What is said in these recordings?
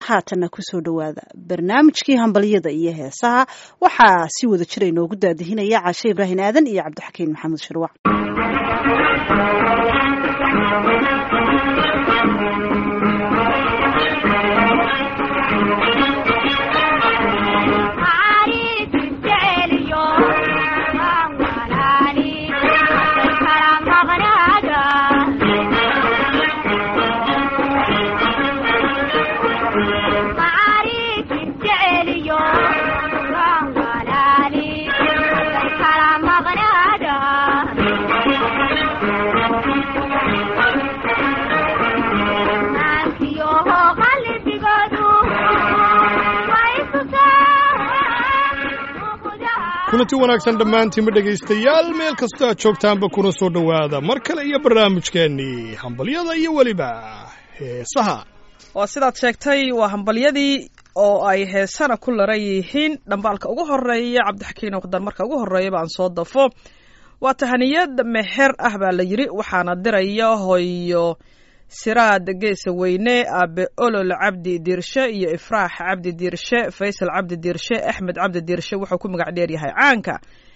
haatanna kusoo dhowaada barnaamijkii hambalyada iyo heesaha waxaa si wada jira inoogu daadihinaya caashe ibraahin aadan iyo cabdixakiin maxamed shirwac kulanti wanaagsan dhammaantiinma dhegaystayaal meel kastoo aad joogtaanba kuna soo dhowaada mar kale iyo barnaamijkeennii hambalyada iyo weliba heesaha waa sidaad sheegtay waa hambalyadii oo ay heesana ku laran yihiin dhambaalka ugu horeeya cabdixakiin oqdan marka ugu horreeya baan soo dafo waa tahaniyad meher ah baa la yidhi waxaana diraya hoyo siraad geesa weyne aabe olol cabdi diirshe iyo ifraax cabdi diirshe faysal cabdi diirshe axmed cabdi diirshe wuxuu ku magac dheeryahay caanka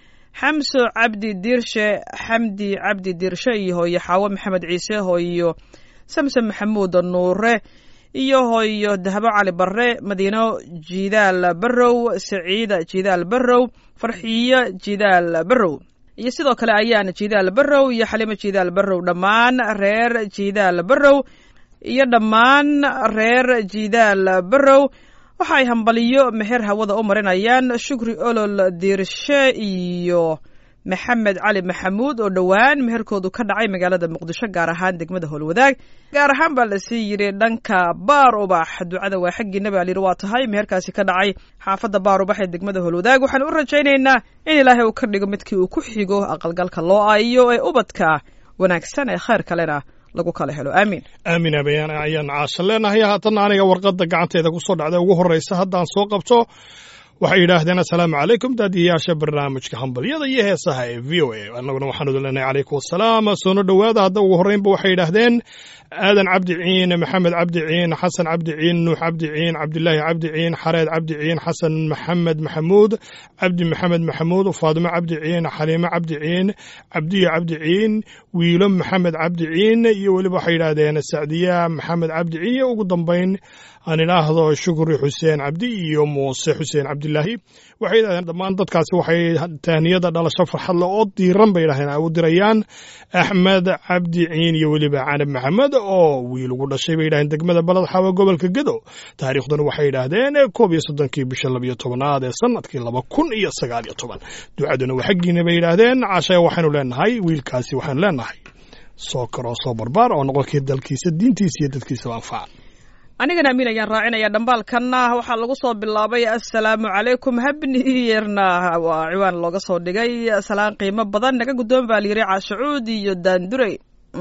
xamso cabdi diirshe xamdi cabdi diirshe iyo hooyo xaawo maxamed ciise hooyo samsom maxamuud nuure iyo hooyo dahabo cali barre madiino jidaal barrow saciida jidaal barrow farxiyo jidaal barrow iyo sidoo kale ayaana jidaal barrow iyo xalimo jidaal barrow dhammaan reer jidaal barrow iyo dhammaan reer jidaal barrow waxa ay hambaliyo meher hawada u marinayaan shukri olol diirshe iyo maxamed cali maxamuud oo dhowaan meherkoodu ka dhacay magaalada muqdisho gaar ahaan degmada howlwadaag gaar ahaan baa lasii yidhi dhanka baar ubax ducada waa xaggiina baa layidhi waa tahay meherkaasi ka dhacay xaafadda baar ubax ee degmada howlwadaag waxaan u rajaynaynaa in ilaahay uu ka dhigo midkii uu ku xigo aqalgalka loo aayo ee ubadka wanaagsan ee khayr kalena lagu kala helo aamiin aamin abayaan ayaan caasha leenahay haatanna aniga warqadda gacanteeda ku soo dhacda ugu horraysa haddaan soo qabto waxay yidhaahdeen assalaamu calaykum daadiyayaasha barnaamijka hambalyada iyo heesaha ee v o a annaguna waxaanu leenahay calaykum wasalaam soona dhowaada hadda ugu horreynba waxay yidhaahdeen aadan cabdi ciin maxamed cabdi ciin xasan cabdi ciin nuux cabdi ciin cabdilaahi cabdi ciin xareed cabdi ciin xasan maxamed maxamuud cabdi maxamed maxamuud faadimo cabdi ciin xaliimo cabdi ciin cabdiyo cabdi ciin wiilo maxamed cabdi ciin iyo weliba waxay yidhaahdeen sacdiya maxamed cabdi ciin iyo ugu dambayn aan idhaahdo shukri xuseen cabdi iyo muuse xuseen cabdilaahi waxay yidhahdeen dhammaan dadkaasi waxay tahniyada dhalasho farxadle oo diiran bay yidhahdeen ay u dirayaan axmed cabdi ciin iyo weliba canab maxamed oo wiil ugu dhashay bay yidhahdeen degmada balad xawa gobolka gedo taariikhduna waxay yidhaahdeen koob iyo soddonkii bisha labiyo tobanaad ee sanadkii laba kun iyo sagaal iyo toban ducaduna waa xaggiina bay yidhaahdeen cashaya waxaynu leenahay wiilkaasi waxaynu leenahay soo karoo soo barbaar oo noqonkii dalkiisa diintiisa iyo dadkiisaba anfaca anigana amiin ayaan raacinaya dhambaalkanna waxaa lagu soo bilaabay assalaamu calaykum habni yerna waa ciwaan looga soo dhigay salaan qiimo badan naga guddoon baa layidhi caashacuud iyo daandurey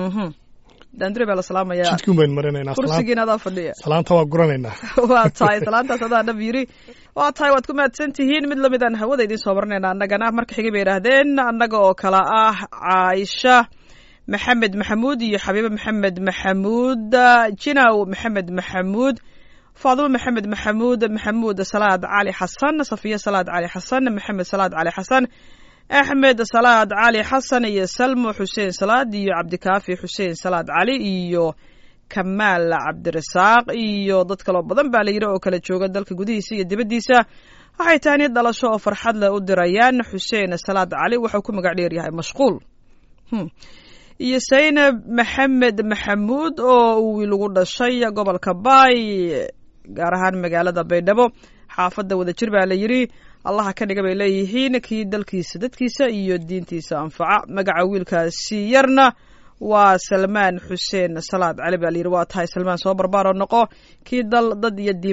daandurey baa la salaamaya jidkuun baynu marinaynaa kursigiina adaa fadhiya salaanta waa guranaynaa waa tahay salaantaas adaa dhab yidhi waa tahay waad ku mahadsan tihiin mid lamid aan hawada idiin soo marinayna annagana marka xigay bay yidhaahdeen annaga oo kala ah caaisha maxamed maxamuud iyo xabiibe maxamed maxamuud jinaw maxamed maxamuud faadimo maxamed maxamuud maxamuud salaad cali xasan safiya salaad cali xasan maxamed salaad cali xasan axmed salaad cali xasan iyo salmo xuseen salaad iyo cabdikaafi xuseen salaad cali iyo kamaal cabdirasaaq iyo dad kaloo badan baa la yidhi oo kala jooga dalka gudihiisa iyo dibaddiisa waxay tahniyad dhalasho oo farxad leh u dirayaan xuseen salaad cali wuxuu ku magac dheer yahay mashquul iyo saynab maxamed maxamuud oo uu wiil ugu dhashay gobolka baay gaar ahaan magaalada baydhabo xaafadda wadajir baa la yidhi allaha ka dhiga bay leeyihiin kii dalkiisa dadkiisa iyo diintiisa anfaca magaca wiilkaasi yarna waa salmaan xuseen salaad cali baa layidhi waa tahay salmaan soo barbaaro noqo kii dal dad iyo diinba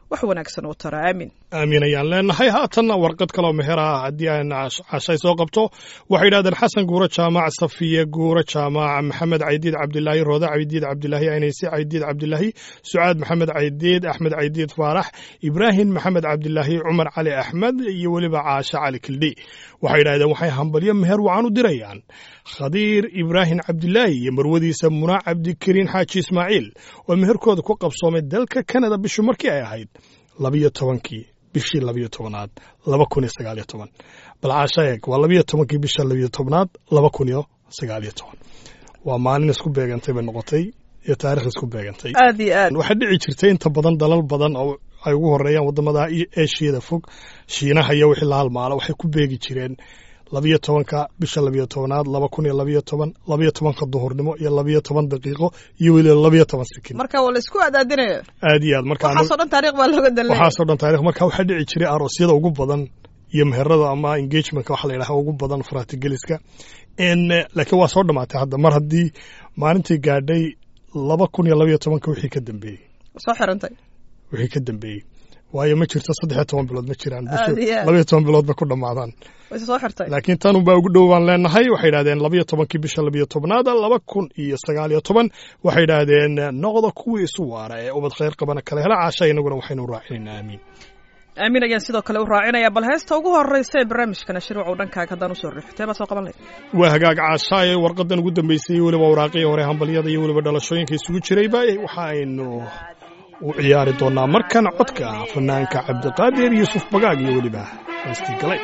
wax wanaagsan oo tara aamin aamin ayaan leenahay haatanna warqad kaloo meher ah haddii aan cashay soo qabto waxay yidhahdeen xasan guuro jaamac safiye guuro jaamac maxamed caydiid cabdilaahi rooda caydiid cabdilaahi aynayse caydiid cabdilaahi sucaad maxamed caydiid axmed caydiid faarax ibraahim maxamed cabdilaahi cumar cali axmed iyo weliba caashe cali kildhi waxay yidhahdeen waxay hambalyo meher wacan u dirayaan khadiir ibraahim cabdilaahi iyo marwadiisa munaa cabdikariin xaaji ismaaciil oo meherkooda ku qabsoomay dalka kanada bishu markii ay ahayd labiyo tobankii bishii labiyo tobanaad laba kun iyo sagaaliyo toban bal caasha eeg waa labiyo tobankii bisha labiyo tobnaad laba kun iyo sagaaliyo toban waa maalin isku beegantay bay noqotay iyo taarikh isku beegantay aad iyo aad waxaa dhici jirtay inta badan dalal badan oo ay ugu horeeyaan wadamada eeshiyada fog shiinaha iyo wixii la halmaala waxay ku beegi jireen labiyo tobanka bisha labiyo tobanaad laba kun iyo labiyo toban labiyo tobanka duhurnimo iyo labiyo toban daqiiqo iyo weliba labiyo toban sikin marka waa la isku adaadinaya aad iyo aad marka waxaasoo dhan taariikh baa looga dalnaya waxaasoo dhan taarikh marka waxaa dhici jiray aroosyada ugu badan iyo meherada ama engagementka waxa la yidhaha ugu badan faratigeliska laakiin waa soo dhamaatay hadda mar haddii maalintii gaadhay laba kun iyo labiyo tobanka wixii ka dambeeyey soo xirantay wixii ka dambeeyey waayo ma jirto saddex iyo toban bilood ma jiraan Aad iyo aad. labiyo toban bilood bay ku dhammaadaan way soo xirtay laakiin tan unbaa ugu dhow baan leenahay waxay yidhahdeen labiyo tobankii bisha labiyo tobnaada laba kun iyo sagaal iyo toban waxay yidhaahdeen noqda kuwii isu waara ee ubad khayr qabana kale hela caasha inaguna waxaynu raacinayna aamiin aamin ayaan sidoo kale u raacinaya bal heesta ugu horeysa ee barnaamijkana shirwac uu dhankaaga haddaan usoo riixo tee baa soo qaban lahayd waa hagaag caasha ee warqadan ugu dambeysay weliba waraaqii hore hambalyada iyo weliba dhalashooyinka isugu jirayba waxa aynu u ciyaari doonaa markan codka fanaanka cabdiqaadir yuusuf bagaag iyo weliba heestii galay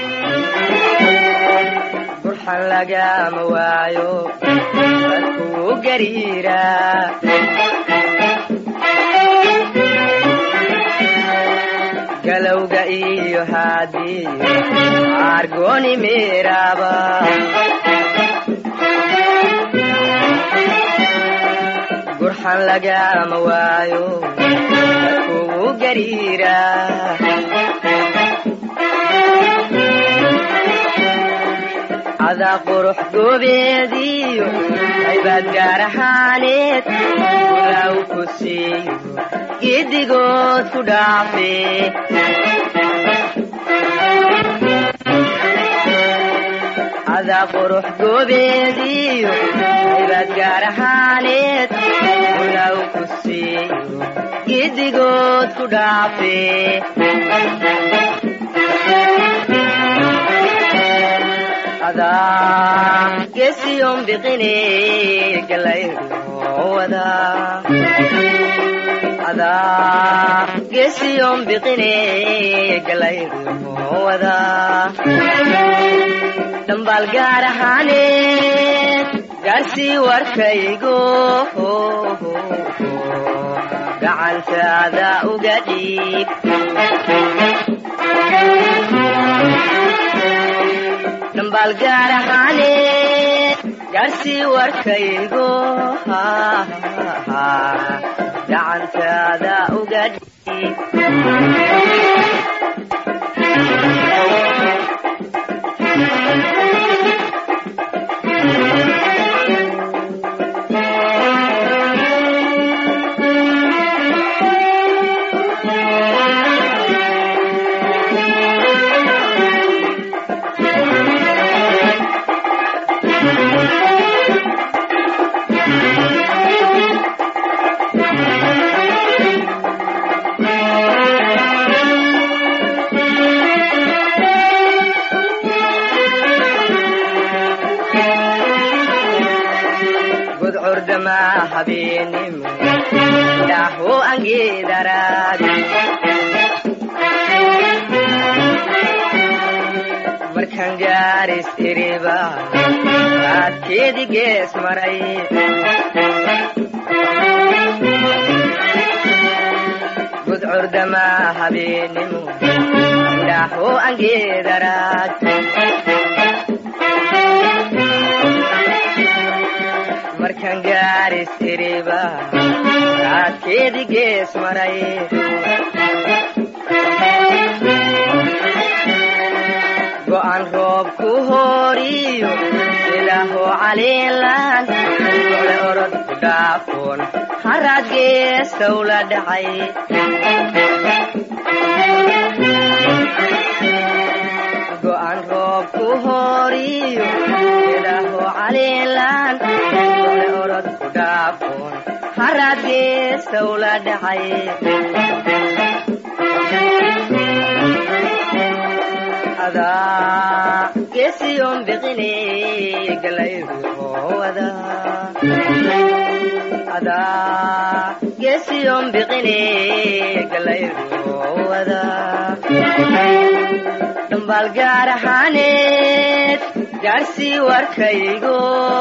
burxan lagama waayo dadkuu gariira galowga iyo haadii argoni meeraba burxan lagama waayo dadkuu gariira cadaa qurux goobeediyo aybaad gaar ahaaneed walaaw ku siiyo giddigood ku dhaafe cadaa qurux goobeediyo aybaad gaar ahaaneed walaaw ku siiyo giddigood ku dhaafe adaa gesiyon biqine galaywada adaa gesiyon biqine galaywada dhambaal gaar ahaaneed gaarsii warkaygo gacantaada uga dhiib dhambaal gaar ahaaneed gaarsii warkaygo gacantaada uga dhiib gudcurdama habeenimo dhaho angeedaraag markan gaaris iriba aadkeedi gees maray gudcurdama habeenimo dhaho angeedaraag markan gaaris iriba aadkeedi gees maray go'an roob ku horiyo ilaaho caliilan ole orod ku dhaafoon haraad geestow la dhacay geesta ula dhacay adaa geesiyon biqine galayruhowada adaa geesiyon biqine galayruhowada dhambaal gaar ahaaneed gaarsii warkaygo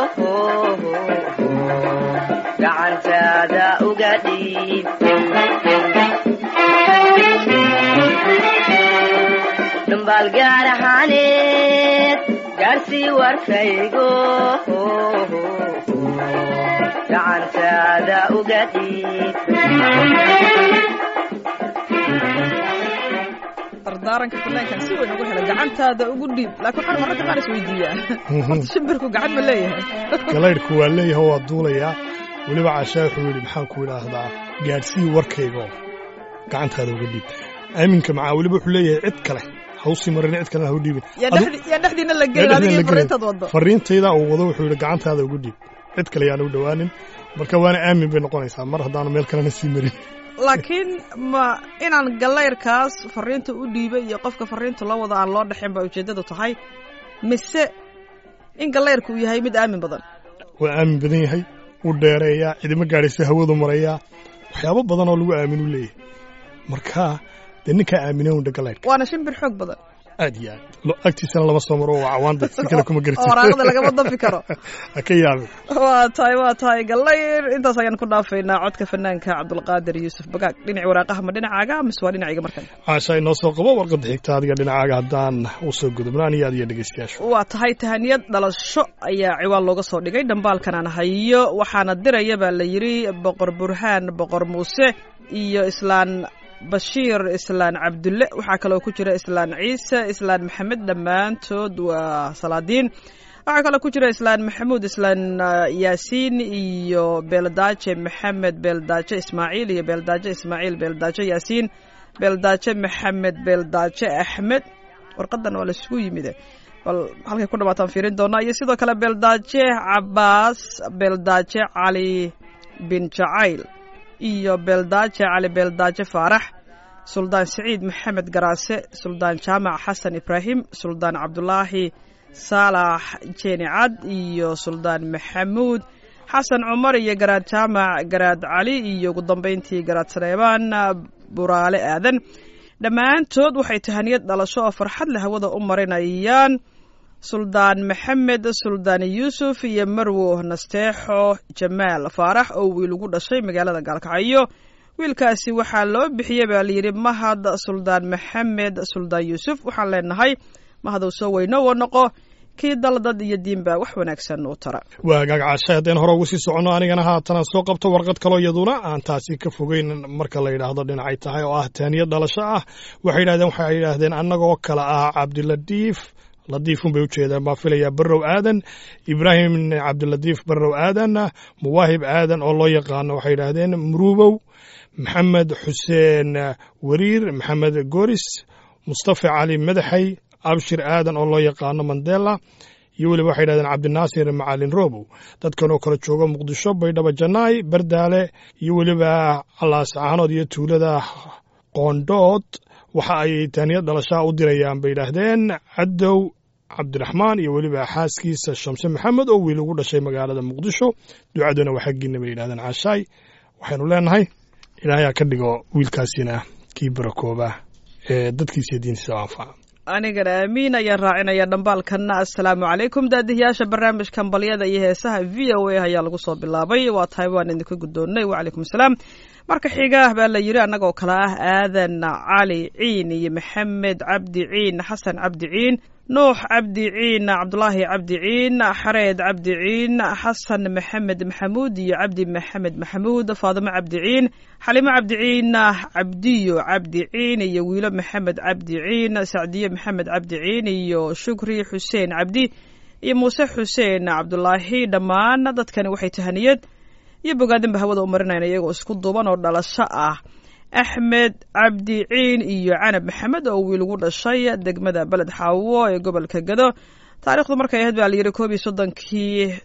gacantaada uga dhiib dhambaal gaar ahaaneed gaarsii warkaygo gacantaada uga dhiib dardaaranka fanaankan si weyn ugu hela gacantaada ugu dhiib laakiin waxaan mararka qaar isweydiiyaa horta shimbirku gacan ma leeyahay galaydhku waa leeyahay waa duulayaa weliba caashaa wuxuu yidhi maxaan ku idhaahdaa gaadhsii warkaygo gacantaada uga dhiib aaminka macaa weliba wuxuu leeyahay cid kale hawsii marin cid kalena ha u dhiibin yaa dhexdi- yaa dhexdiina la gelin adigii fariintaad waddo fariintayda uu wado wuxuu yidhi gacantaada uga dhiib cid kale yaana u dhowaanin marka waana aamin bay noqonaysaa mar haddaanu meel kalena sii marin laakiin ma inaan galayrkaas fariinta u dhiibay iyo qofka fariinta loo wado aan loo dhexin ba ujeeddadu tahay mise in galayrku uu yahay mid aamin badan waa aamin badan yahay wuu dheereeyaa cidima gaadhaysa hawadu marayaa waxyaabo badan oo lagu aamin u leeyahay marka dee ninkaa aamina undha galaydhka waana shimbir xoog badan aad iyo aad Lo- agtiisana lama soo maro waa cawaanda si kale kuma oo waraaqda lagama dafi karo ha ka yaabin waa tahay waa tahay galayr intaas ayaan ku dhaafaynaa codka fanaanka cabdulqaadir yuusuf bagaag dhinaci waraaqaha ma dhinacaaga mise waa dhinacayga markan caasha inoo soo qabo warqadda xigta adiga dhinacaaga haddaan u soo gudubno aniyo adiyo dhegeystayaashu waa tahay tahaniyad dhalasho ayaa ciwaan looga soo dhigay dhambaalkan aan hayo waxaana diraya baa la yidhi boqor burhaan boqor muuse iyo islaan bashiir islaan cabdulle waxaa kaloo ku jira islaan ciise islaan maxamed dhammaantood waa salaadiin waxaa kaloo ku jira islaan maxamuud islaan ah, yaasiin iyo beeldaaje maxamed beeldaaje ismaaciil iyo beeldaaje ismaaciil beeldaaje yaasiin beeldaaje maxamed beeldaaje axmed warqadan waa laisugu yimide bal halkay ku dhawaataan fiirin doonaa iyo sidoo kale beeldaaje cabaas beeldaaje cali bin jacayl iyo beeldaaje cali beeldaaje faarax suldaan siciid maxamed garaase suldaan jaamac xasan ibraahim suldaan cabdulaahi saalax jeeni cad iyo suldaan maxamuud xasan cumar iyo garaad jaamac garaad cali iyo ugu dambayntii garaad sareebaan buraale aadan dhammaantood waxay tahaniyad dhalasho oo farxad leh hawada u marinayaan suldaan maxamed suldaan yuusuf iyo marwo nasteexo jamaal faarax oo wiil ugu dhashay magaalada gaalkacyo wiilkaasi waxaa loo bixiyey baa layidhi mahad suldaan maxamed suldaan yuusuf waxaan leenahay mahadow soo weyno wa noqo kii daldad iyo diinba wax wanaagsan u tara waa gaag caasha haddeen hore ugu sii soconno anigana haatan soo qabto warqad kaloo iyaduna aan taasi ka fogeyn marka la yidhaahdo dhinacay tahay oo ah taaniyad dhalasho ah waxay yidhahdeen waxay yidhaahdeen annagoo kale ah cabdiladiif ladiifun bay ujeedaan baa filayaa barrow aadan ibraahim cabdiladiif barrow aadan muwaahib aadan oo loo yaqaano waxay yidhaahdeen muruubow maxamed xuseen wariir maxamed goris mustafa cali madaxay abshir aadan oo loo yaqaano mandela iyo weliba waxay yidhahdeen cabdinaasir macalin robow dadkan oo kale jooga muqdisho baydhabo janaay bardaale iyo weliba alaascaanood iyo tuulada qoondhood waxa ay taaniyad dhalashaa u dirayaan bay yidhaahdeen cadow cabdiraxmaan iyo weliba xaaskiisa shamse maxamed oo wiil ugu dhashay magaalada muqdisho ducaduna waa xaggiina bay yidhahdeen caashaay waxaynu leenahay ilaahayaa ka dhigo wiilkaasina kii barakooba ee dadkiisa iyo diintiisa u anfaca anigana aamiin ayaan raacinaya dhambaalkanna assalaamu calaykum daadihiyaasha barnaamijkan balyada iyo heesaha v o a ayaa lagu soo bilaabay waa tahay waan idinka guddoonnay wacalaykum asalaam marka xiga baa la yidhi annagoo kale ah aadan cali ciin iyo maxamed cabdi ciin xasan cabdi ciin nuux cabdi ciin cabdulaahi cabdi ciin xareed cabdi ciin xasan maxamed maxamuud iyo cabdi maxamed maxamuud faadimo cabdi ciin xalimo cabdi ciin cabdiyo cabdi ciin iyo wiilo maxamed cabdi ciin sacdiyo maxamed cabdi ciin iyo shukri xuseen cabdi iyo muuse xuseen cabdulaahi dhammaan dadkani waxay tahaniyad iyo bogaadinba hawada u marinayna iyagoo isku duuban oo dhalasho ah axmed cabdi ciin iyo canab maxamed oo wiil ugu dhashay degmada beled xaawo ee gobolka gado taariikhdu markay ahayd baa layidhi koob iyo soddonkii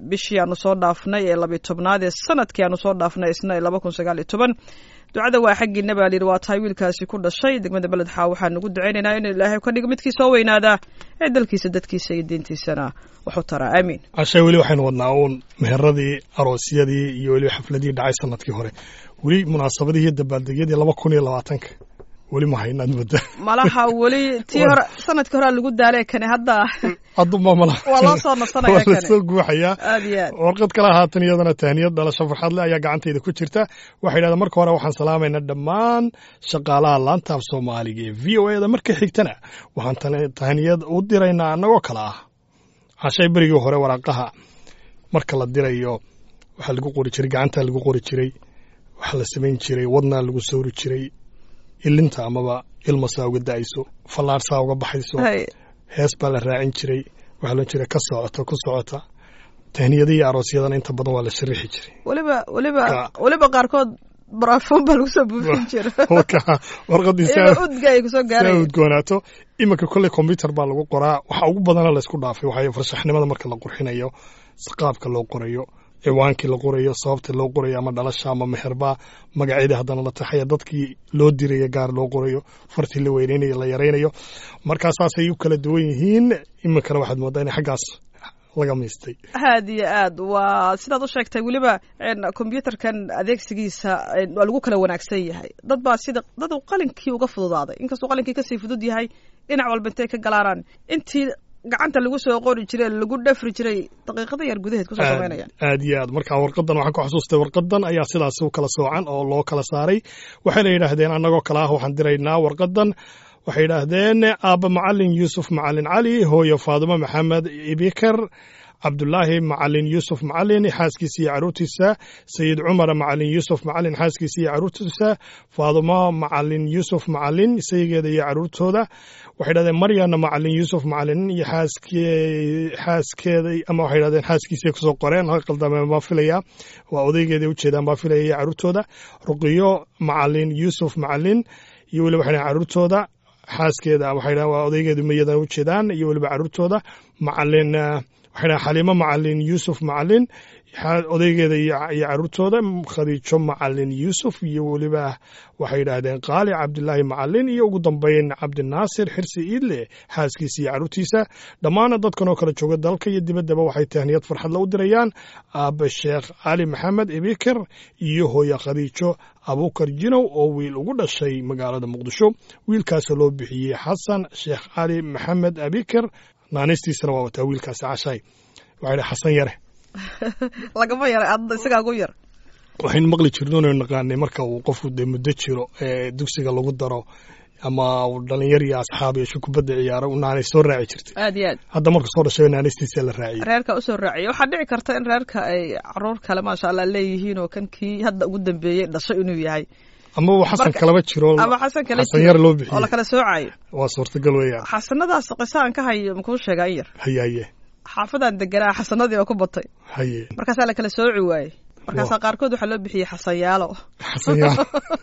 bishii aanu soo dhaafnay ee labiyo tobnaad ee sanadkii aanu soo dhaafnay isna ee laba kun sagaal iyo toban ducada waa xaggiina baa layidhi waa tahay wiilkaasi ku dhashay degmada beledxa waxaan ugu ducaynaynaa inuu ilaahay ka dhigo midkii soo weynaadaa ee dalkiisa dadkiisa iyo diintiisana wax u taraa aamiin cashay weli waxaynu wadnaa uun meheradii aroosyadii iyo weliba xafladii dhacay sanadkii hore weli munaasabadihii iyo dabaaldegyadii laba kun iyo labaatanka weli ma haynaad mudda malaha weli tii hore sanadkii horea lagu daalee kane hadda hadduma mala waa loo soo nasanaya waa kane lasoo guuxayaa aad iyo aad warqad kale haatan iyadana tahniyad dhalasho farxad leh ayaa gacantayda ku jirta waxay yidhahdeen marka hore waxaan salaamaynaa dhammaan shaqaalaha laantaaf soomaaliga ee v o e da marka xigtana waxaan tani- tahniyad u diraynaa annagoo kale ah cashay berigii hore waraaqaha marka la dirayo waxaa lagu qori jiray gacantaa lagu qori jiray waxaa la samayn jiray wadnaa lagu sawri jiray ilinta amaba ilmasaa uga da'ayso fallaarsaa uga baxayso hay hees baa la raacin jiray waxaa loo jiray ka socota ku socota tahniyada iyo aroosyadana inta badan waa la sharaxi jiray weliba weliba Ka- weliba qaarkood baraafoon baa lagu soo buufin jira Marka warqadii iyadoo saa udga ay kusoo saa gaaraya udgoonaato iminka kolley combyuter baa lagu qoraa waxa ugu badana laysku dhaafay waxay farshaxnimada marka la qurxinayo qaabka loo qorayo ciwaankii la qorayo sababta loo qorayo ama dhalasha ama meherbaa magaceedii haddana la taxaya dadkii loo diraya gaar loo qorayo fartii la weyneynayo la yaraynayo markaasaasay u kala duwan yihiin iminkana waxaad moodaa in xaggaas laga miistay aad iyo aad waa sidaad u sheegtay weliba een, kombyutarkan adeegsigiisa een, waa lagu kala wanaagsan yahay dad baa sida dad uu qalinkii uga fududaaday inkastuu qalinkii kasii fudud yahay dhinac walba intay ka galaaraan intii gacanta lagu soo qori jiray lagu dhafri jiray daqiiqada yar gudaheed kusoo aad samaynayaan aad iyo aad marka warqadan waxaan ku xasuustay warqadan ayaa sidaas u kala soocan oo loo kala saaray waxayna yidhaahdeen annagoo kale ah waxaan diraynaa warqadan waxay yidhaahdeen aabba macalin yuusuf macalin cali hooyo faadimo maxamed ibikar cabdulaahi macalin yuusuf macalin xaaskiisa iyo caruurtiisa sayid cumar macalin yuusuf macalin xaaskiisa iyo caruurtiisa faadimo macalin yuusuf macalin isageeda iyo caruurtooda waxay dhahdeen maryana macalin yuusuf macalin iyo xaaskee xaaskeeda ama waxay dhahdeen xaaskiisay kusoo qoreen ha qaldameen baa filaya waa odaygeeday ujeedaan baa filaya iyo caruurtooda ruqiyo macalin yuusuf macalin iyo weliba waxay dhahdeen caruurtooda xaaskeeda waxay dhahdeen waa odaygeedu mayadan ujeedaan iyo weliba caruurtooda macalin eh, waxay dhahdeen xaliimo macalin yuusuf macalin xa- odaygeeda iyo iyo caruurtooda khadiijo macalin yuusuf iyo weliba waxay yidhaahdeen qaali cabdilaahi macalin iyo ugu dambeyn cabdinaasir xirsi iidle xaaskiisa iyo caruurtiisa dhammaan dadkan oo kala jooga dalka iyo dibaddaba waxay tahniyad farxadla u dirayaan aabbe sheekh cali maxamed ibikir iyo hooye khadiijo abuukar jinow oo wiil ugu dhashay magaalada muqdisho wiilkaasoo loo bixiyey xasan sheekh cali maxamed abikir naanistiisana waa wataa wiilkaasi cashay waxay dhahay xasan yare lagama yara adda isagaa ugu yar waxaynu maqli jirno inaynu naqaanay marka uu qofku dee muddo jiro ee dugsiga lagu daro ama uu dhalinyar iyo asxaab iyo shukubadda ciyaaro naanay soo raaci jirtay aad iyo aad hadda marka soo dhashay naanistiisa la raaciyey reerka usoo raaciya waxaa dhici karta in reerka ay caruur kale maasha allah leeyihiin oo kan kii hadda ugu dambeeyey dhasho inuu yahay ama uu xasan Marka- kalaba jiro ama xasan kale xasan yar loo oo la bixiyey kala soocayo waa suurtagal weeyaan xasanadaas qiso aan ka hayo makuu sheegaa in yar haye haye xaafadaan deganaa xasanadii oo ku batay haye markaasaa la kala sooci waayey markaasaa qaarkood waxaa loo bixiyey xasanyaalo xasan yar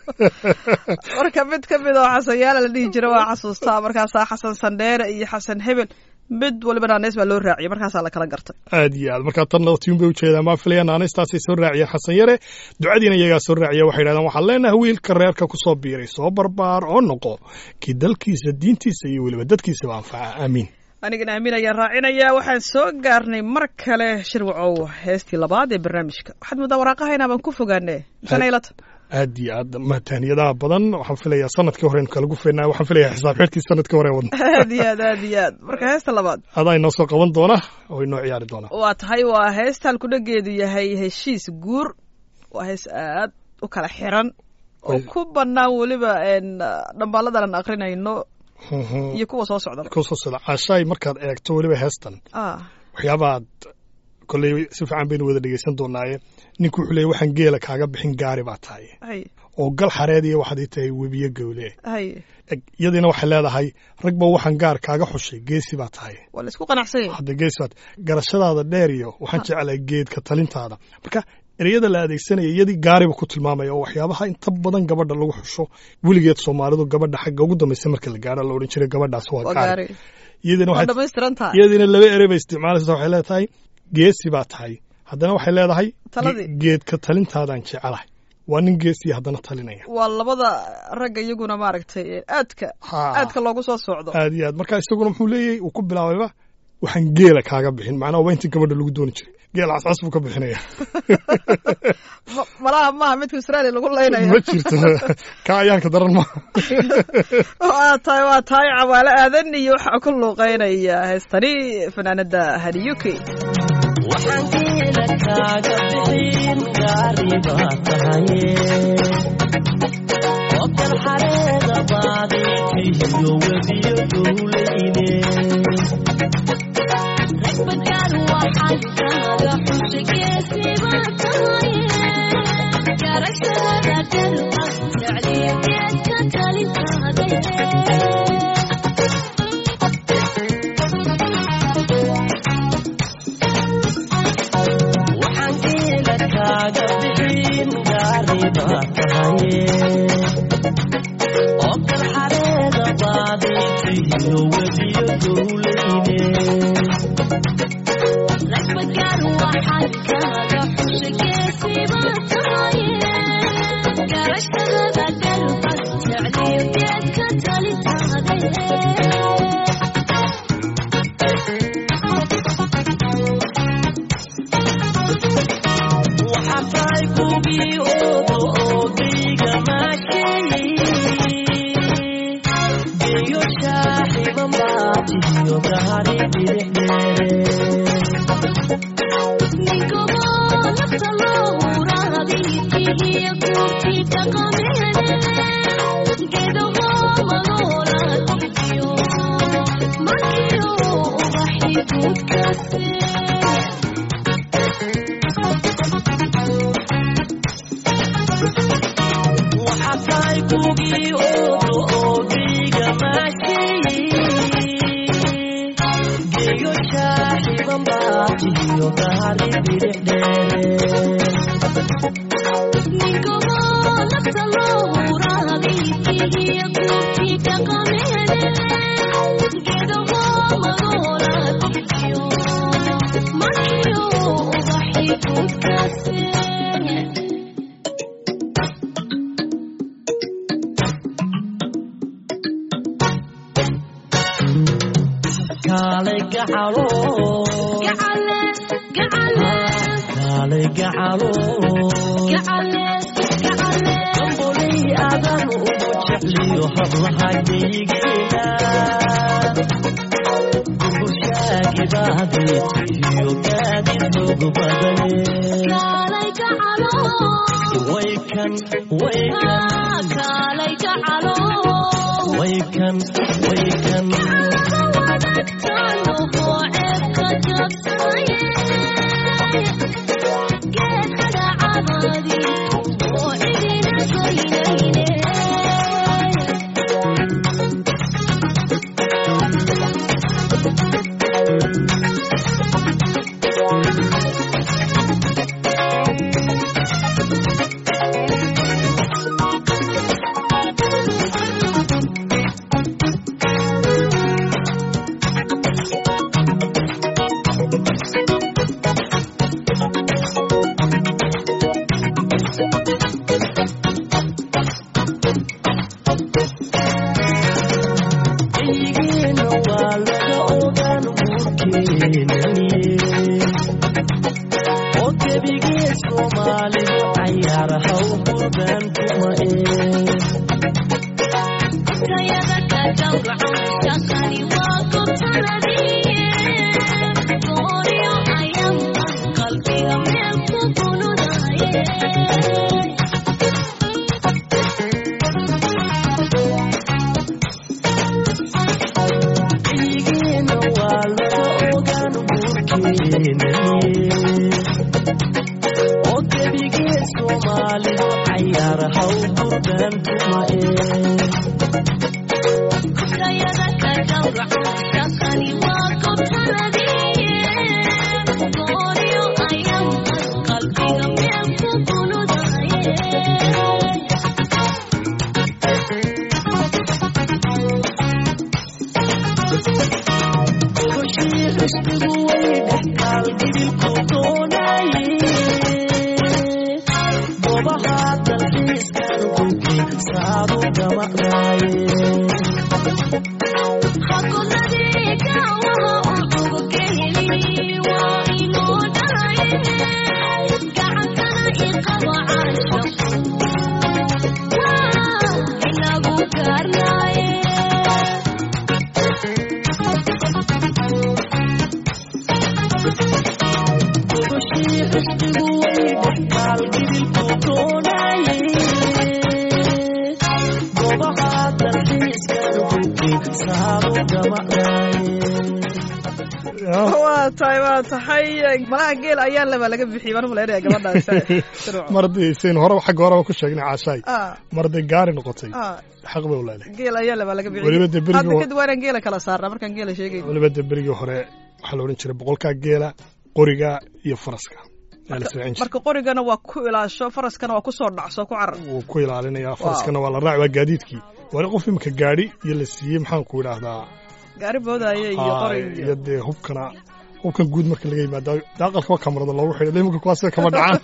marka mid ka mid oo xasanyaalo la dhihi jira waa xasuustaa markaasaa xasan sandheere iyo xasan hebel mid waliba naaneys baa loo raaciyey markaasaa la kala gartay aad iyo aad markaa tanna tiyun bay ujeedaan maa filaya naanistaasay soo raaciyeen xasan yare ducadiina iyagaa soo raaciya waxay yidhahdeen waxaan leenahay wiilka reerka ku soo biiray soo barbaar oo noqo kii dalkiisa diintiisa iyo weliba dadkiisaba anfaca aamiin anigana aamin ayaan raacinayaa waxaan soo gaarnay mar kale shirwacow heestii labaad ee barnaamijka waxaad moodaa waraaqaha baan ku fogaane misanaylat aad iyo aad mahtaaniyadaha badan waxaan filayaa sanadkii hore kala gufeynaa waxaan filayaa xisaab xidhkii sanadkii hore wadna aad iyo aad aad iyo aad marka heesta labaad adaa inoo soo qaban doona oo inoo ciyaari doona waa tahay waa heestaan kudhageedu yahay heshiis guur waa hees aad u kala xiran oo Oy. ku bannaan weliba een, dhambaaladan aan akrinayno iyo kuwa soo socda kusoo sida caashaay markaad eegto weliba heestan ah waxyaabaad kolley si fiican baynu wada dhegeysan doonaaye ninku wuxuu leeyay waxaan geela kaaga bixin gaari baa tahay hay oo gal xareed iyo waxaad ii tahay webiyo gowle hay Eg, iyadiina waxay leedahay ragba waxaan gaar kaaga xushay geesi baa tahay waa la isku qanacsan yahay hadda geesi baad garashadaada dheer iyo waxaan jeclahay geedka talintaada marka ereyada la adeegsanaya iyadii gaariba ku tilmaamaya oo waxyaabaha inta badan gabadha lagu xusho weligeed soomaalidu gabadha xagga ugu dambaysa marka la gaaro la odhan jiray gabadhaas waa waa gaari gaari iyadiina waa waxay dhamaystiran tahay iyadiina laba erey bay isticmaalaysa waxay leedahay geesi baa tahay haddana waxay leedahay Taladii. ge- geedka talintaadaan jecelahay waa nin geesiya haddana talinaya waa labada ragga iyaguna maaragtay aadka Ha. aadka loogu soo socdo aad iyo aad marka isaguna muxuu leeyahay uu ku bilaabayba waxaan geela kaaga bixin macnaha waa intii gabadha lagu dooni jiray geel cascas buu ka bixinaya Ma- malaha maaha midka israa'iil lagu leynaya ma jirto ka ayaanka daran maaha waa tahay waa tahay cawaale aadan iyo waxaa ku luuqeynaya heestani fanaanada hadiyuki waxaan geela kaaga bixin gaari baa tahaye hokal xareeda baadiitiyo wediyo dowlayne Ragbagaan waxaan kaaga xushay geesiibaa tahaye garashada dalba jecliyo geedka talintaadaye waxaan geela kaaga bixin gaari baa tahaye hokal xareeda baadiitiyo wediyo dowlayne Ragbagaan waxaan kaaga xushay geesiibaa tahaye garashada dalba jecliyo geedka talintaadaye waxaa tahay kubii oodo oodayga maasheeyey geeyo shaaxiba maatiyo gaari dirixdheere waxaa tahay kubii oodo oodayga maasheeyey geeyo shaaxiba maatiyo gaari dirixdheere kaalay gacalo kaalay gacalo damboley aadan ugu jecliyo hablaha geygeena gumbushaagibaadiitiyo gaadid ugu badane waykan waykan waykan waykan eygeena waa laga ogaan guurkeenaniye oo gebigee soomaalidu cayaar haw qurbaan kuma ee eygeena waa laga ogaan guurkeenaniye oo gebigee soomaalidu cayaar haw qurbaan kuma ee koshii xisbigu way dhexkaal gibilku doonaye maqnaaye gobashii xisbigu way dhextaal gidilkuu doonaye gobaha dalxiiska dhulkii saaru gamacdaaye waa tahay waa tahay malaha geel ayaa laba laga bixiyay baan umalaynaya gabadhaas mar haddii saynu horeba xagga horeba ku sheegnay caashaay Ah, mar hadday gaari noqotay ah, xaq bay u leedahay geel ayaa laba laga bixiyay Weliba dee berigii hadda hore- kadib waa inaan geela kala saarnaa markaan geela sheegayno weliba de berigii hore waxaa la odhan jiray boqolkaa geela qoriga iyo faraska yaa la israacin jiray marka qorigana waa ku ilaasho faraskana waa kusoo dhacso ku carar wuu ku ilaalinayaa faraskana waa la raaci waa gaadiidkii waa qof imika gaadhi iyo la siiyey maxaan ku idhaahdaa gaari boodaaye iyo Aa, qorig iyo dee hubkana hubkan guud marka laga yimaado dee aqalka waa kamarada loogu xidhay imika kuwaas kama dhacaan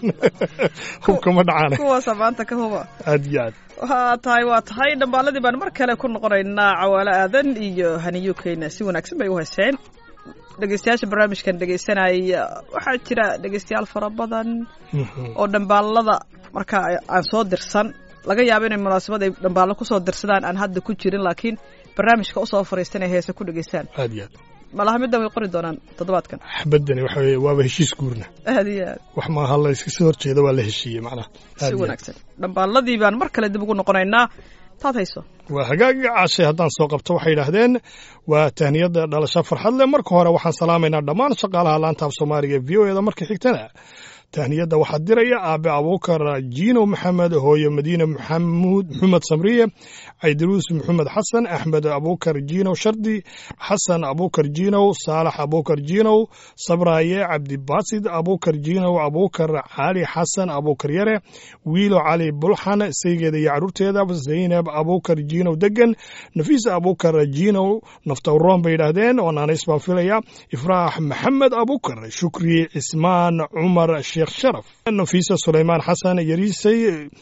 hubka ma dhacaan kuwaasa maanta ka huba aad iyo aad waa tahay waa tahay dhambaaladii baan mar kale ku noqonaynaa cawaalo aadan iyo haniyo keyna si wanaagsan bay u heseen dhegeystayaasha barnaamijkan dhegeysanaya waxaa jira dhegeystayaal fara badan Mhm. oo dhambaalada marka aan soo dirsan laga yaabo inay munaasabad ay dhambaallo kusoo dirsadaan aan hadda ku jirin laakiin barnaamijka usoo fariistan ay heese ku dhegeystaan aad iyo aad malaha middan way qori doonaan toddobaadkan xabadani waxa weeye waaba heshiis guurna aad iyo aad wax maaha la iska soo horjeeda waa la heshiiyey macnaha Aad si iyo aad. wanaagsan dhambaaladii baan mar kale dib ugu noqonaynaa taad hayso waa hagaagga caashay haddaan soo qabto waxay yidhaahdeen waa tahniyadda dhalasho farxad leh marka hore waxaan salaamaynaa dhammaan shaqaalaha laanta af soomaaliga v o eda marka xigtana tahniyadda waxaa diraya aabe abuukar jiino maxamed hooyo madiine maxamuud maxamed samriye caydaruus maxamed xasan axmed abuukar jiinow shardi xasan abuukar jiinow saalax abuukar jiinow sabraaye cabdibaasid abuukar jiinow abuukar cali xasan abuukar yare wiilo cali bulxan saygeeda iyo caruurteeda zaynab abuukar jiinow degan nafiisa abuukar jiinow naftawroon bay yidhaahdeen oo naanays baan filaya ifraax maxamed abuukar shukri cismaan cumar sheekh sharaf nafiisa sulaymaan xasan yariisay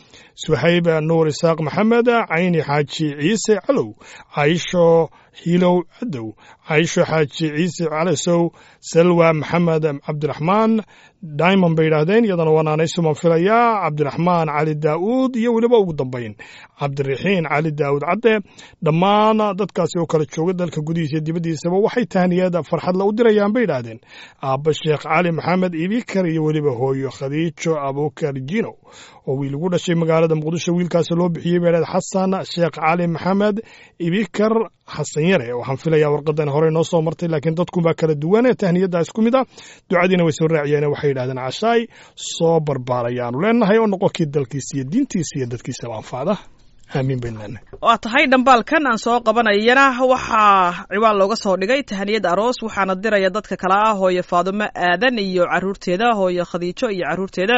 suhayb nuur isaaq maxamed cayni xaaji ciise calow caisho hiilow cadow caisho xaaji ciise calasow salwa maxamed cabdiraxmaan diamond bay yidhaahdeen iyadana waa naanaysuman filayaa cabdiraxmaan cali daa'uud iyo weliba ugu dambayn cabdiraxiin cali daa'uud cadde dhammaan dadkaasi oo kala jooga dalka gudihiisa iyo dibaddiisaba waxay tahniyada farxadla u dirayaan bay yidhaahdeen aabba sheekh cali maxamed ibikar iyo weliba hooyo khadiijo abuukar jinow oo wiil ugu dhashay magaalada muqdisho wiilkaasi loo bixiyey bay yidhahdeen xasan sheekh cali maxamed ibikar xasan yare waxaan filayaa warqadan hore noo soo martay laakiin dadkunbaa kala duwan tahniyadda isku mid ah ducadiina way soo raaciyeen waxay yidhahdeen cashaay soo barbaarayaanu leenahay oo noqonkii dalkiisa iyo diintiisa iyo dadkiisaba anfacda aamiin baynu leenahay waa tahay dhambaalkan aan soo qabanayana waxaa ciwaan looga soo dhigay tahaniyad aroos waxaana diraya dadka kale ah hooyo faadumo aadan iyo caruurteeda hooyo khadiijo iyo caruurteeda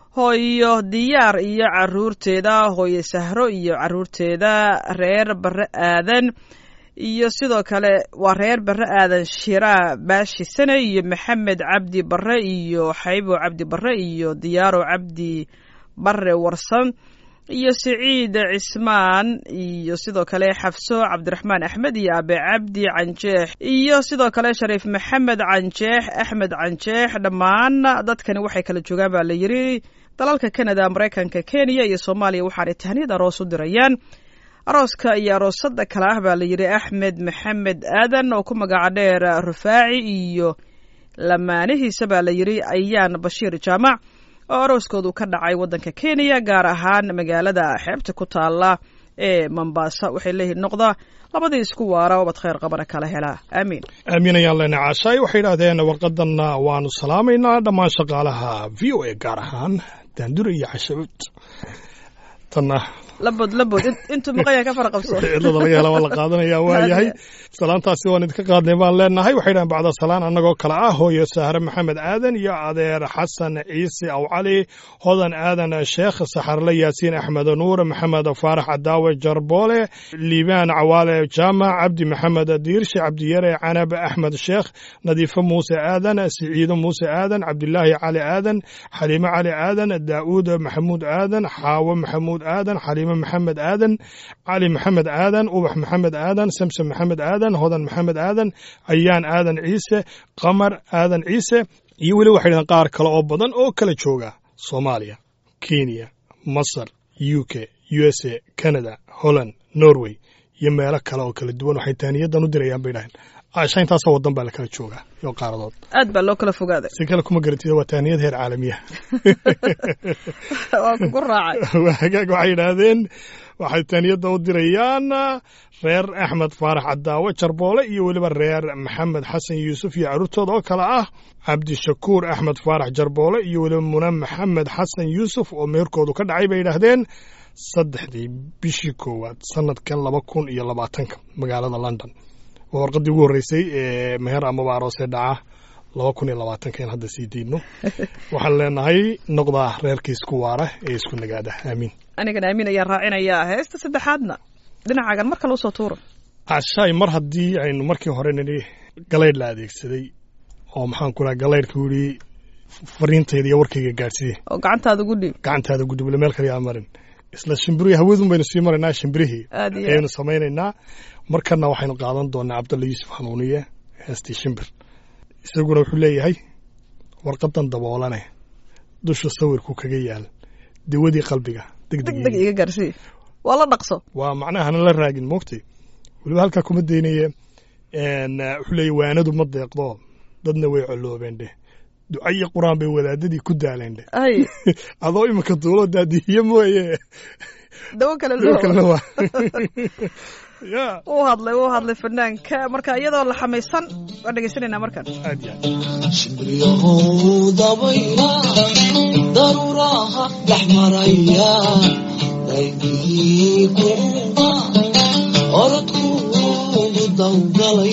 hooyo diyaar iyo caruurteeda hooyo sahro iyo caruurteeda reer bare aadan iyo sidoo kale waa reer bare aadan shiraa baashi sane iyo maxamed cabdi bare iyo xaybo cabdi bare iyo diyaaro cabdi bare warsan iyo siciid cismaan iyo sidoo kale xafso cabdiraxmaan axmed iyo abe cabdi canjeex iyo sidoo kale shariif maxamed canjeex axmed canjeex dhammaan dadkani waxay kala joogaan baa la yiri dalalka canada maraykanka kenya iyo soomaaliya waxaanay tahniyad aroos u dirayaan arooska iyo aroosada kale ah baa la yidhi axmed maxamed aadan oo ku magaca dheer rufaaci iyo lamaanihiisa baa la yidhi ayaan bashiir jaamac oo arooskoodu ka dhacay waddanka kenya gaar ahaan magaalada xeebta ku taala ee mombasa waxay leeyihiin noqda labadii isku waara obad khayr qabana kala helaa aamiin aamiin ayaan leenahay caashaay waxay yidhaahdeen warqadanna waanu salaamaynaa dhammaan shaqaalaha v o a gaar ahaan daandure iyo cashacuud tanna labod labod intuu maqanya ka fara qabso cidlada laga hela waa la qaadanaya waa yahay salaantaasi waan idinka qaadnay baan leenahay waxay dhahan bacda salaan annagoo kale ah hooyo sahre maxamed aadan iyo adeer xasan ciise aw cali hodan aadan sheekh saxarle yaasiin axmed nuur maxamed faarax cadaawe jarboole liibaan cawaale jaamac cabdi maxamed diirshe cabdiyare canab axmed sheekh nadiifo muuse aadan siciido muuse aadan cabdilaahi cali aadan xaliimo cali aadan daa'uud maxamuud aadan xaawo maxamuud aadan xaliimo xaliime maxamed aadan cali maxamed aadan ubax maxamed aadan samsom maxamed aadan hodan maxamed aadan ayaan aadan ciise qamar aadan ciise iyo weli waxay dhahdeen qaar kale oo badan oo kala jooga soomaaliya kenya masar u k u s a canada holland norway iyo meelo kale oo kala duwan waxay taaniyadan u dirayaan bay dhaheen asha intaasoo wadan baa la kala joogaa iyo qaaradood aad baa loo kala fogaaday si kale kuma garantida waa taaniyad heer caalamiya waa kugu raacay waa hagaag waxay yidhaahdeen waxay taaniyadda u dirayaan reer axmed faarax cadaawe jarboole iyo weliba reer maxamed xasan yuusuf iyo carruurtooda oo kale ah cabdishakuur axmed faarax jarboole iyo weliba muna maxamed xasan yuusuf oo meherkoodu ka dhacay bay yidhaahdeen saddexdii bishii koowaad sanadkan laba kun iyo labaatanka magaalada london waa warqaddii ugu horreysay ee meher amaba aroosee dhaca laba kun iyo labaatanka in hadda sii diidno waxaan leenahay noqdaa reerka isku waara ee isku nagaada aamiin anigana aamin ayaan raacinayaa heesta saddexaadna dhinacaagan mar kale usoo tuura cashaay mar haddii aynu markii hore nidhi galaydh la adeegsaday oo maxaan ku dhaha galaydhka yidhi fariintayda iyo warkayga gaadhsiye oo gacantaada ugu dhiib gacantaada gudubile meel kale yaa marin isla shimbirihii hawadun baynu sii maraynaa shimbirihii aad iyo ayaynu samaynaynaa markana waxaynu qaadan doonaa cabdalla yuusuf hanuuniye heestii shimbir isaguna wuxuu leeyahay warqadan daboolane dusha sawirku kaga yaal dawadii qalbiga deg deg degdeg iga gaarsii waa la dhaqso waa macnaha hana la raagin moogtay weliba halkaa kuma daynaye n wuxuu leeyahy waanadu ma deeqdo dadna way coloobeen dheh ducayo qur-aan bay wadaadadii ku daaleen dheh ay adoo iminka duulo daadihiye mooye dawo kale sidoo kalena loo waa ya uu hadlay uu hadlay fanaanka marka iyadoo la xamaysan waan dhegaysanaynaa markan aad iyo aad shimbriyahow dabayla daruuraha dhex maraya daygii kuuba orodkuugu dawgalay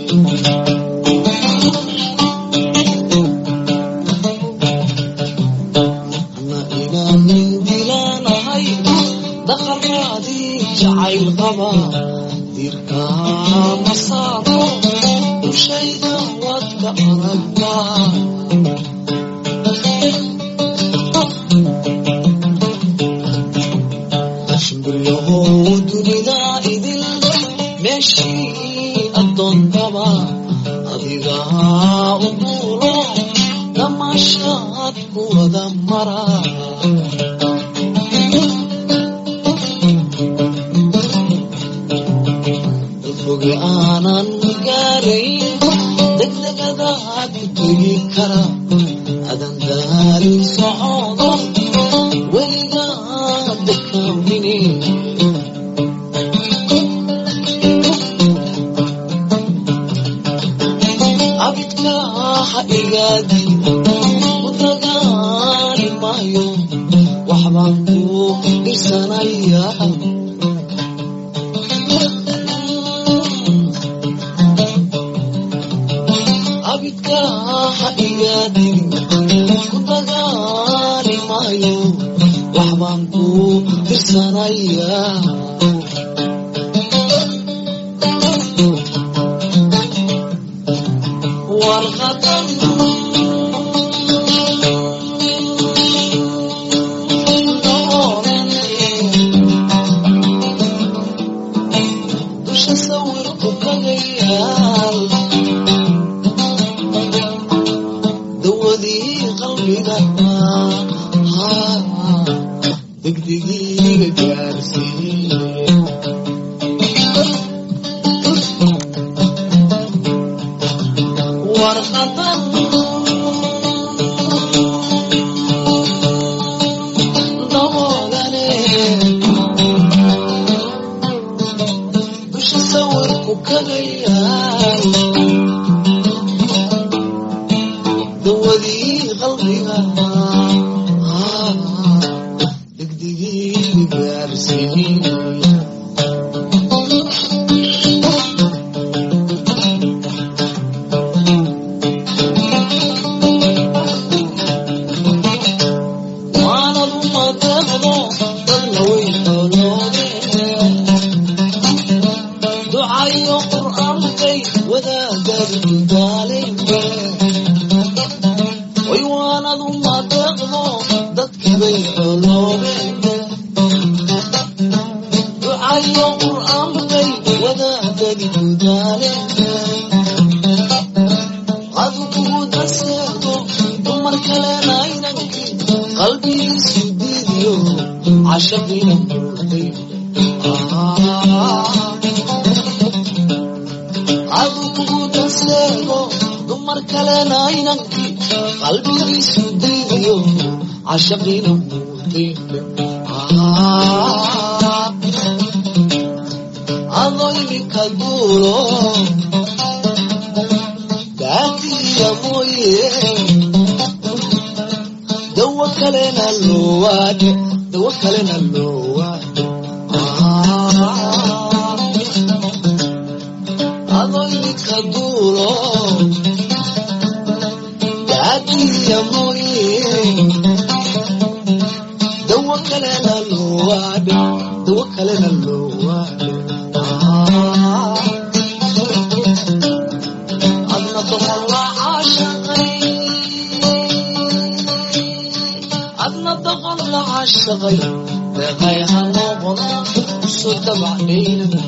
ana ilaanin dilaanahay daqaraadii jacayl qaba dirkaa masaafo dushayda waad ka aragtaa shimbiryahow dunida idil meeshii addoontaba adigaa u duulo damaashaad ku wada mara foge aanan gaarayn degdegadaha ku tegi kara adan daarin socodo weligaa dekaamine abidka ha igaadi ku dagaali maayo waxbaan ku dhirsanayaa abidka ha igaadin ku dagaali maayo waxbaan ku tirsanayaa warqadan dusha sawirku kaga yaal dawadii qalbiga degdegiiga gaarsiiye warqadan daboolane dusha sawirku kaga yaal dawadii qalbiga degdegii gaarsiiye waanad uma deeqdo dadna way xooloodeen ducayo qur'aankay wadaagad daalinbe way waanad uma deeqdo dadkibay xooloodeen caashaane adu kugu daseego dumar kalena inankii qalbigiisu diidiyo cashaqiina muuday adu kugu daseego dumar kalena inankii qalbigiisu diidiyo cashaqiina muuday adoo iminka duulo daatiya mooye dawo kalena loowaade dawo kalena loowaade adoo iminka duulo daatiya mooye dawo kalena loowaade dawo kalena loowaade adna doqon la caashaqay adna doqon la caashaqay deeqay hanoqona soo dabacdhaynay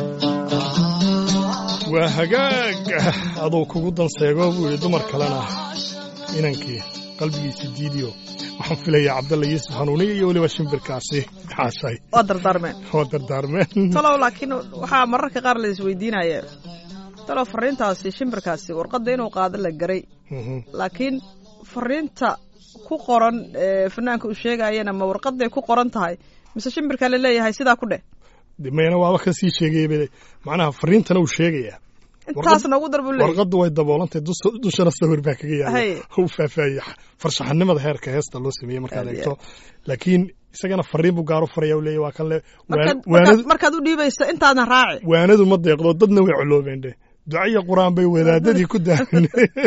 waa hagaag aduu kugu danseego buu yidhi dumar kalena inankii qalbigiisa diidiyo waxaan filayaa cabdalla yuusuf hanuuniya iyo weliba shimbirkaasi xaashay waa dardaarmeen oo dardaarmeen talow laakiin waxaa mararka qaar la isweydiinaya talow fariintaasi shimbirkaasi warqadda inuu qaado la garay Mhm. laakiin fariinta ku qoran ee fanaanka uu sheegayana ma warqaday ku qoran tahay mise shimbirkaa la leeyahay sidaa ku dheh De mayna waaba ka sii sheegayaba macnaha fariintana uu sheegayaa intaasna ugu dar buu leeyahay warqaddu way daboolantay dus- dushana sawir baa kaga Hay. yaala u faahfaahiyey farshaxanimada heerka heesta loo sameeyey markaad Aad iyo eegto laakiin isagana fariin buu gaar u faraya u leeyahy waa kan le markaad waan- waanadu markaad- markaad u dhiibaysa intaadna raaci waanadu ma deeqdo dadna way coloobeen dhe ducaiyo qur-aan bay wadaadadii ku daahin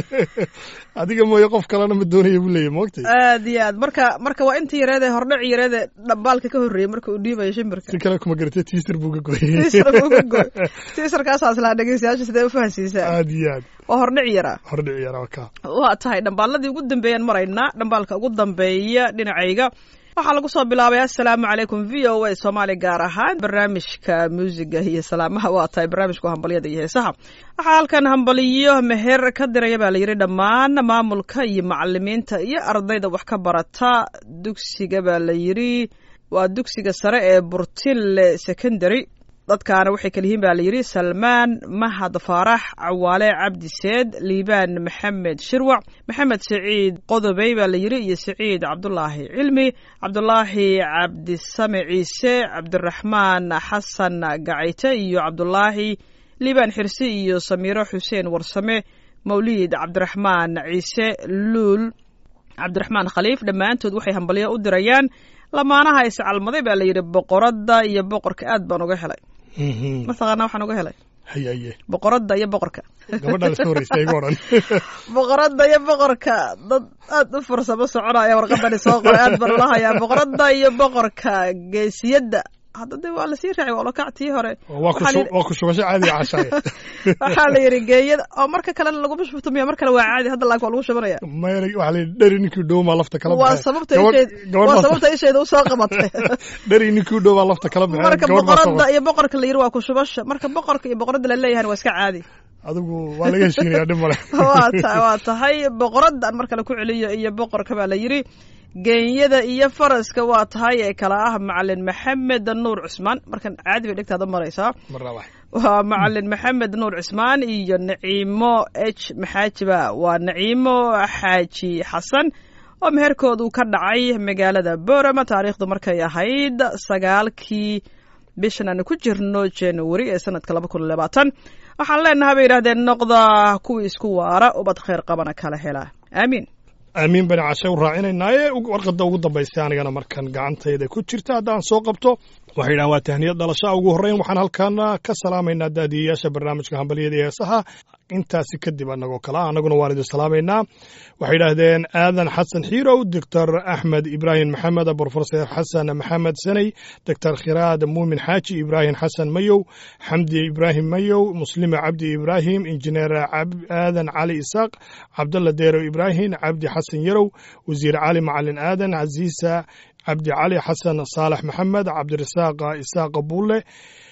adiga mooye qof kalena ma doonaya buu leeyahy moogtay aad iyo aad marka marka waa intii yareed ee hordhac yareed ee dhambaalka ka horreeyey marka uu dhiibayo shimbirka si kale kuma garatay tiisir buu ka gooyey tiisar buu ka gooy tiisarkaasaas laa dhegeystayaasha sidee u fahansiisaa aad iyo aad waa hordhac yaraa hordhici yaraa ka waa tahay dhambaaladii ugu dambeeyaan maraynaa dhambaalka ugu dambeeya dhinacayga waxaa lagu soo bilaabay assalaamu calaykum v o a soomaali gaar ahaan barnaamijka muusiga iyo salaamaha waa tahay barnaamijka hambalyada iyo heesaha waxaa halkan hambaliyo meher ka diraya baa layidhi dhammaan maamulka iyo macalimiinta iyo ardayda wax ka barata dugsiga baa la yidhi waa dugsiga sare ee burtille secondary dadkaana waxay kala yihiin baa layidhi salmaan mahad faarax cawaale cabdi seed liibaan maxamed shirwac maxamed saciid qodobey baa layidhi iyo saciid cabdulaahi cilmi cabdulaahi cabdisame ciise cabdiraxmaan xasan gacayte iyo cabdulaahi liibaan xirsi iyo samiiro xuseen warsame mawliid cabdiraxmaan ciise luul cabdiraxmaan khaliif dhammaantood waxay hambalyo u dirayaan lamaanaha iscalmaday baa layidhi boqoradda iyo boqorka aad baan uga helay mataqaanaa waxaan uga helay hayaye boqoradda iyo boqorka gabadhaa la soo horreysay igu odhan boqoradda iyo boqorka dad aad u farsamo soconaya warqadani soo qoray aad baan ula hayaa boqoradda iyo boqorka geesiyadda hadda de waa lasii raacay waa lokactii hore waa ku Waxaa shu- la- waa ku shubasho caadiga cashaaya waxaa la yidhi geeyada oo marka kalena laguma shubto miya mar kale waa caadi hadda laakiin waa lagu shubanaya maya waxaa la yidhi dheri ninkii dhow maa lafta kala waa baxay. sababta Gabadh- isheed gabadh waa baa- sababta isheeda usoo qabatay dheri ninkii dhow baa lafta kala baxay marka gabadh baa soo boqoradda iyo boqorka la yidhi waa ku shubasha marka boqorka iyo boqoradda la leeyahan waa iska caadi adigu waa laga heshiinayaa dhib male waa ta waa tahay boqoraddan mar kale ku celiyo iyo boqorka baa la yidhi geenyada iyo faraska waa tahay ee kala ah macalin maxamed nuur cusmaan markan caadi bay dhegtaada maraysaa marnaa wax waa macalin maxamed nuur cusmaan iyo naciimo h maxaajiba waa naciimo xaaji xasan oo meherkoodu ka dhacay magaalada boorama taariikhdu markay ahayd sagaalkii bishan aan ku jirno january ee sanadka laba kun labaatan waxaan leenahay bay yidhahdeen noqda kuwii isku waara ubad khayr qabana kala hela aamiin aamiin bani cashe u raacinaynaayee warqadda ugu dambaysay anigana markan gacantayda ku jirta haddaan soo qabto waxay yidhahan waa tahniyad dhalashaa ugu horreyn waxaan halkan ka salaamaynaa daadiyayaasha barnaamijka hambalyada iyo heesaha intaasi kadib annagoo kale ah annaguna waan idin salaamaynaa waxay yidhaahdeen aadan xasan xiirow doctor axmed ibraahim maxamed brofesor xasan maxamed saney doctor khiraad muumin xaaji ibraahim xasan mayow xamdi ibraahim mayow muslime cabdi ibraahim injineer cab- aadan cali isaaq cabdalla deero ibraahim cabdi xasan yarow wasiir cali macalin aadan casiisa cabdi cali xasan saalax maxamed cabdirasaaq isaaq buule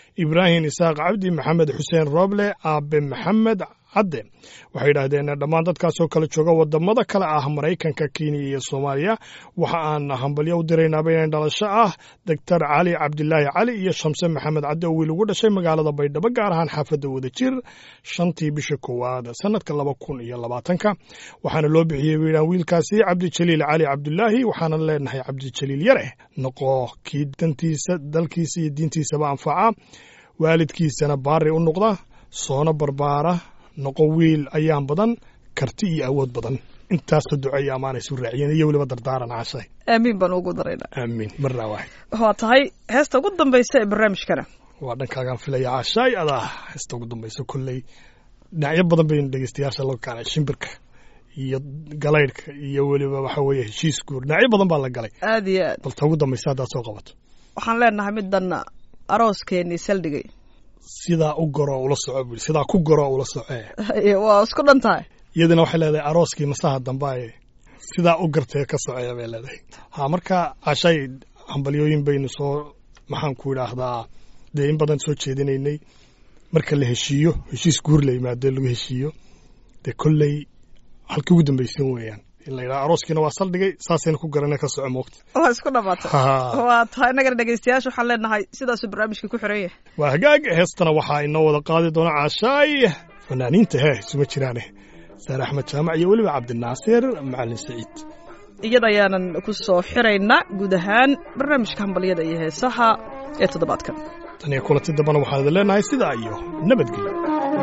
ibraahim isaaq cabdi maxamed xuseen rooble aabe maxamed cadde waxay yidhaahdeen dhammaan dadkaasoo kala jooga wadamada kale ah maraykanka kenya iyo soomaaliya waxa aan hambalyo u diraynaaba inay dhalasho ah doctor cali cabdilaahi cali iyo shamse maxamed cadde oo wiil ugu dhashay magaalada baydhabo gaar ahaan xaafadda wadajir shantii bisha koowaad sanadka laba kun iyo labaatanka waxaana loo bixiyey wiilaan wiilkaasi cabdijaliil cali cabdulaahi waxaana leenahay cabdijaliil yare noqo kii dantiisa dalkiisa iyo diintiisaba anfaca waalidkiisana baari u noqda soona barbaara noqo wiil ayaan badan karti iyo awood badan intaasoo duceeya amaanaysu raaciyeen iyo weliba dardaaran cashay aamiin baan ugu daraynaa aamiin marnaa waaxid waa tahay heesta ugu dambaysa ee barnaamijkana waa dhankaagaan filaya cashaay adaa heesta ugu dambaysa kolley dhinacyo badan baynu dhegeystayaasha loo kaalay shimbirka iyo galaydhka iyo weliba waxa weeye heshiis guur dhinacyo badan baa la galay aad iyo aad bal ta ugu dambaysa haddaad soo qabato waxaan leenahay middan arooskeenii saldhigay sidaa u goro ula soco bui sidaa ku goro ula socee waa isku dhan tahay iyadana waxay leedahay arooskii masaha dambaye sidaa u gartee ka soceeya bay leedahay ha marka cashay hambalyooyin baynu soo maxaan ku idhaahdaa dee in badan soo jeedinaynay marka la heshiiyo heshiis guur la yimaado lagu heshiiyo dee kolley halkii ugu dambaysan weeyaan in la yidhaha arooskiina waa saldhigay saasayna ku garana ka soco moogta waa isku dhamaatay Ha. waa tahay innagana dhegeystayaasha waxaan leenahay sidaasuu barnaamijka ku xiran yahay waa hagaag heestana waxaa inoo wada qaadi doona caashaay fanaaniinta hee isuma jiraane saare axmed jaamac iyo weliba cabdinaasir macalin saciid iyada ayaanan ku soo xiraynaa guud ahaan barnaamijka hambalyada iyo heesaha ee toddobaadkan tan iyo kulanti dambana waxaan idin leenahay sidaa iyo nabadgelyo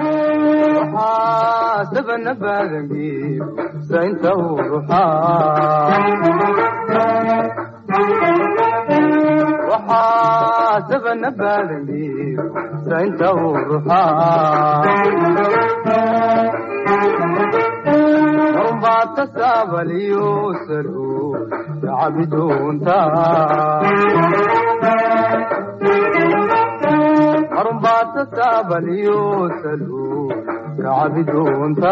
sabana badangiib saynta uu ruxaa waxaa sabana badangiib saynta uu ruxaa marunbaata saabaliyo salu yacabiduunta marunbaata saabaliyo salu kacabiduunta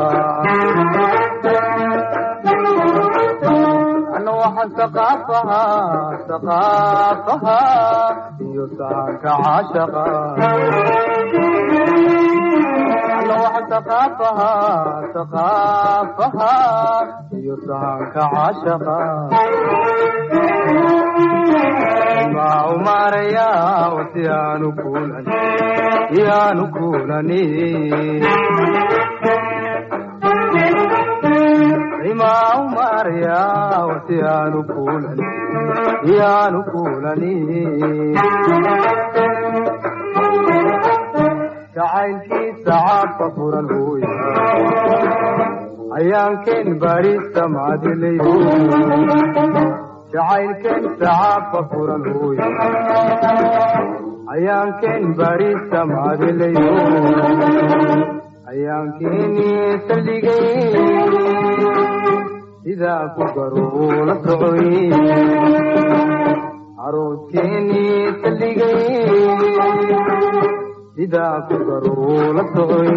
ana waxaan saqaafaha saqaafaha iyo saanka caashaqa ana waxaan saqaafaha saqaafaha iyo saanka caashaqa maa umaaraya wasi aanu kuulan yaanu kuulani maa umaaraya wasi aanu kuulan yaanu kuulani jacaylkiisa caabka furan hooya ayaankeen baadhista macadilayo jacaylkeen sacaabka furan hooya ayaankeen baadhista macadilayo ayaankeeni saldhigay sidaa ku garuu la socoy arooskeeni saldhigay sidaa ku garuu la socoy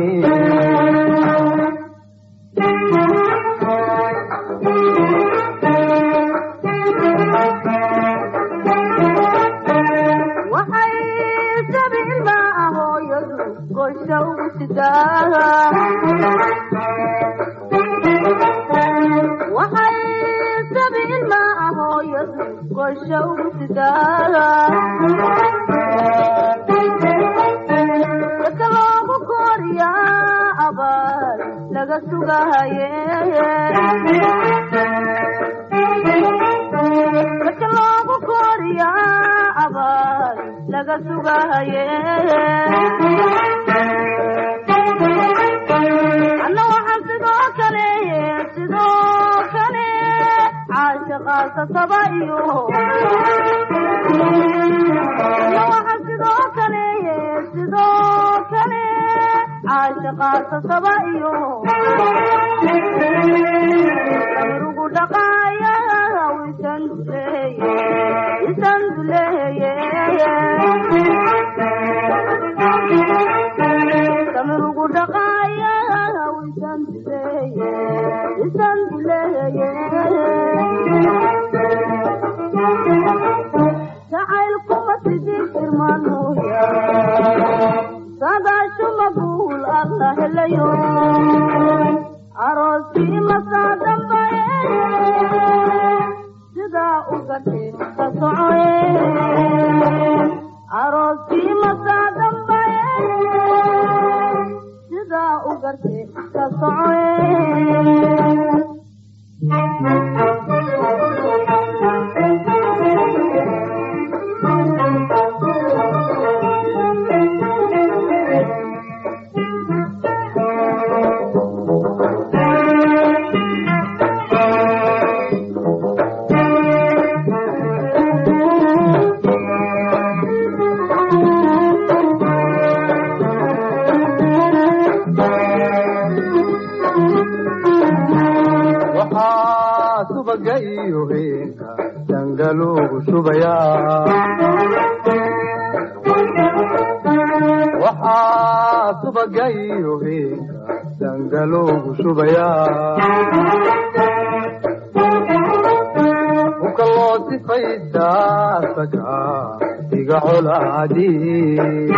waxay sabiilma hooyadu goysha ugu sidaa waxay sabiilma hooyadu goysha ugu sidaa dadka loogu kooriyaa abaal laga sugahaye dadka loogu kooriyaa abaal laga sugahaye anna waxaan sidoo kale sidoo kale caashiqaasa saba iyo anna waxaan sidoo kale sidoo kale caashiqaasa saba iyo rugu dhaqaaya wisan duleeye isan duleeye kamirugu dhaqaaya wisan duleeye isan duleeye jacaylkuma sidii firmanuya garte ka socoe waxaa subaga iyo heenka dangalugu shubayaa waxaa subaga iyo heenka dangalugu shubayaa uka loo sifaysaa saga iga colaadii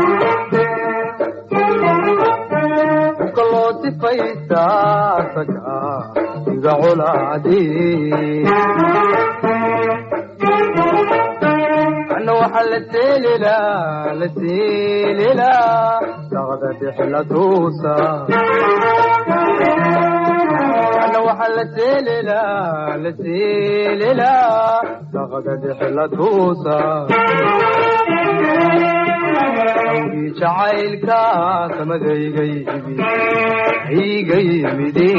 uka loo sifaysaa saga iga colaadii ana waxaa la seelilaa la seelilaa daqda dhexla tuusa ana waxaa la seelilaa la seelilaa daqda dhexla tuusa awgii jacaylka samadayga yimi iga yimide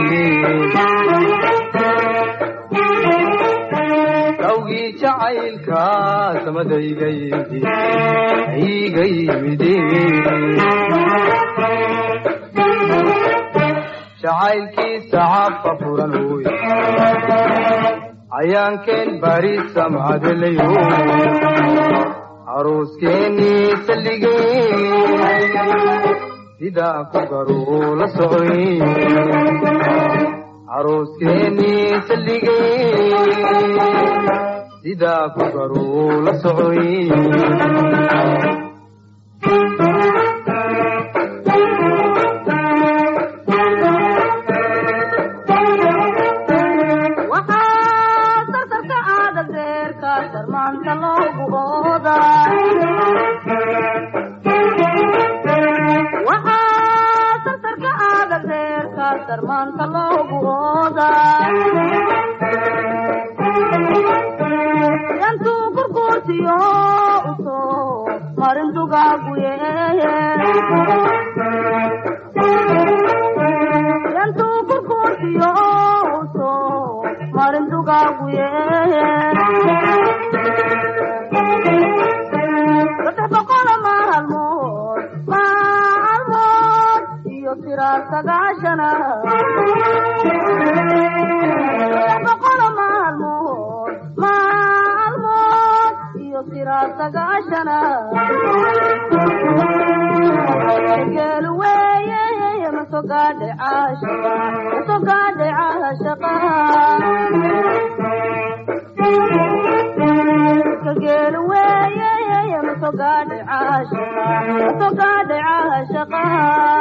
awgii jacaylka samadayga yimi iga yimide jacaylkiisa cafa furan wey cayaankeen bari samcadelayo arooskeennii salligay sidaa ku garuu la socoy arooskeennii salligay sidaa ku garuu la socoy waxaa sartarka aada deerka sarmaanta loogu ooda waxaa sartarka aada deerka sarmaanta loogu ooda yantuu gurguurtiyo usoo marin dugaagu yeeye yantuu gurguurtiyo usoo marin dugaagu yeeye saddex boqola maalmood maalmood iyo tiraar sagaashana saddex boqola maalmood maalmood iyo tiraar sagaashana geel weeye masogaadhe caashaqa masogaadhe caashaqa kageel weeye masogaadhe caashaqa masogaadhe caashaqa